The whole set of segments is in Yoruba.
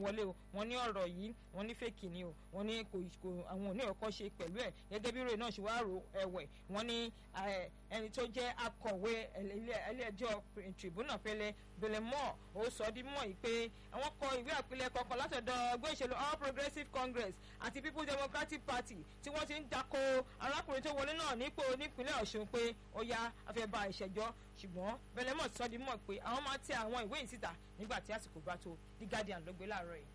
wọlé o wọ́n ní ọ̀rọ̀ yìí wọ́n ní fèkì ni o wọ́n ní kò kò àwọn òní ọkọ ṣe pẹ̀lú ẹ̀ gẹ́gẹ́ bí ìròyìn náà ṣe wá rò ẹ̀wẹ̀ wọ́n ní ẹni tó jẹ́ akọ̀wé ilé-ẹjọ́ tribunal fẹlẹ belemọ ó sọ di mọ̀ yìí pé àwọn kọ ìwé àpilẹ̀kọ kan látọ̀dọ̀ ẹgbẹ́ ìṣèlú all progressives congress àti people's democratic party tí wọ́n ti ń dako arákùnrin tó wọlé náà nípò nípínlẹ̀ ọ̀ṣun pé ó yá afẹ́bà ìṣẹ̀jọ́ ṣùgbọ́n belemọ sọ di mọ̀ pé àwọn máa tẹ àwọn ìwé yìí síta nígbà tí àsìkò bá tó the guardian ló gbé láàárọ̀ yìí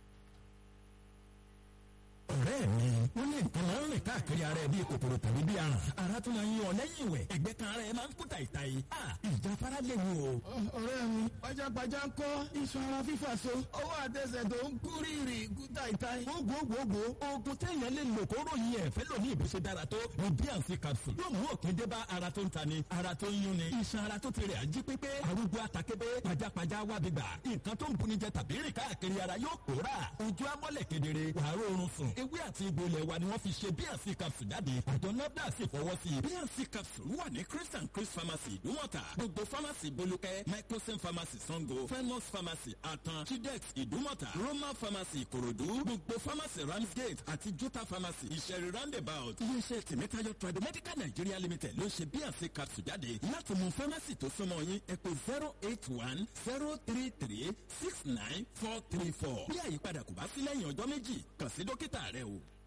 ọ̀rẹ́ mi wọ́n ní nǹkan máa ń rìn káàkiri ara ẹ̀ bíi kòkòrò tàbí bíi aràn ara tún máa ń yan ọ lẹ́yìn ìwẹ̀ ẹ̀gbẹ́ kan ara ẹ̀ máa ń kú tàìtàì ìjáfara lè wò. ọ̀rẹ́ mi pajápajá ń kọ́ iṣan ara fífà so ọwọ́ àtẹsẹ̀ tó ń kú rírì kú tàìtàì. gbogbogbò oògùn téèyàn lè lò kó ròyìn ẹ̀ fẹ́ lòní ìbùsẹ̀ dára tó ní bíànsì capsule yóò mú òkè dé bá ara tó ń tani ara tó ń yún ni iṣan ara tó ti rẹ̀ ají pépé arúgbó atakébé pajápajá wábi gbà nǹkan tó ń buni jẹ tàbí rìn káàkiri ara yóò pòórà ojú amọ́lẹ̀ kedere wàá rọrùn sùn ewé àti egbò ilẹ̀ wa ni wọ́n fi ṣe bíànsì capsule jáde àjọ nafda sì fọwọ́ sí i bíànsì capsule wà ní chris and chris pharmacy ìdúmọ̀tà gbogbo pharmacy bolúkẹ́ microsim pharmacy sango fenus pharmacy atan chidex ìdúmọ̀tà roman pharmacy ìkòròdú gbogbo pharmacy ramsgate àti jota pharmacy ìṣẹ̀rí roundabout iléeṣẹ́ tèmítáyọ̀ tradomedical nigeria limited ló ṣe bíànsì capsule jáde láti mú pharmacy tó súnmọ́ yín ẹ pé zero eight one zero three three six nine four three four bí àyípadà kò bá sí lẹ́yìn ọjọ́ méjì kàn sí dókítà rẹ o.